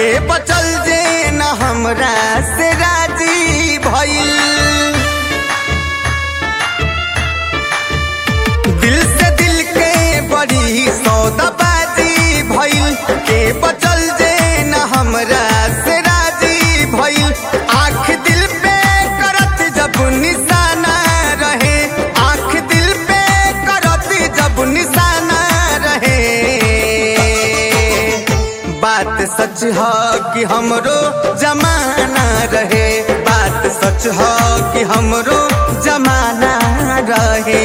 के बचल जे न हमरा से राजी भइल दिल से दिल के बड़ी सौदाबाजी भइल के बचल जे न हमरा से राजी भइल आँख दिल पे करत जब निशाना रहे आँख दिल पे करत जब निशाना रहे बात सच ह कि हमरो जमाना रहे बात सच ह कि हमरो जमाना रहे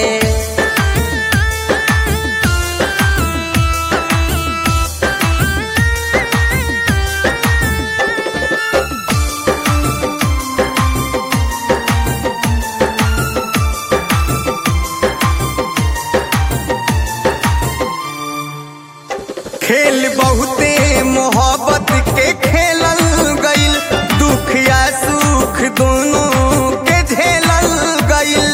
खेल बहुते मोहब्बत के खेलल गइल दुख या सुख दोनों के झेलल गइल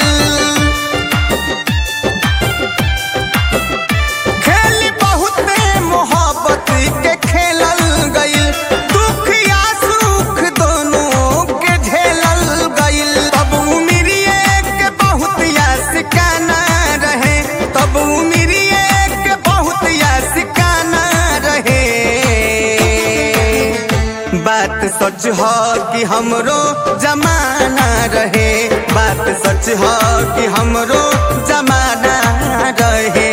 खेल बहुते मोहब्बत के खेलल गइल दुख या सुख दोनों के झेलल गइल तब उमिरिए के बहुत यासिकाना रहे तब उमिरिए के बहुत यासिकाना रहे बात सच ह कि हमरो जमाना रहे बात सच ह कि हमरो जमाना रहे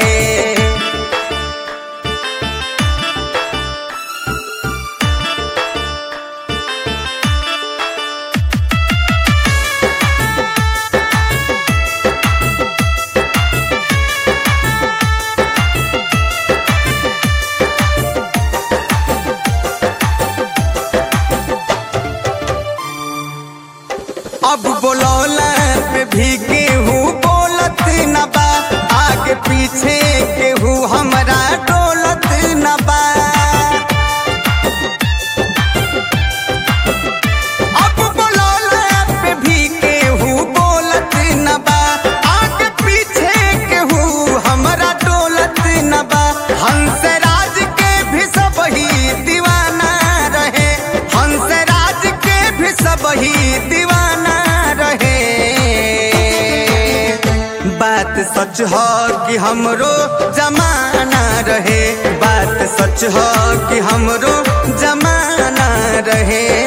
अब बोलौला पे भी केहू बोलत न बा आगे पीछे केहू हमरा डोलत न बा अब बोलौला पे भी केहू बोलत न बा आगे पीछे केहू हमरा डोलत न बा हंसराज के भी सब ही दीवाना रहे हंसराज के भी सब ही दीवाना रहे बात सच ह कि हमरो जमाना रहे बात सच ह कि हमरो जमाना रहे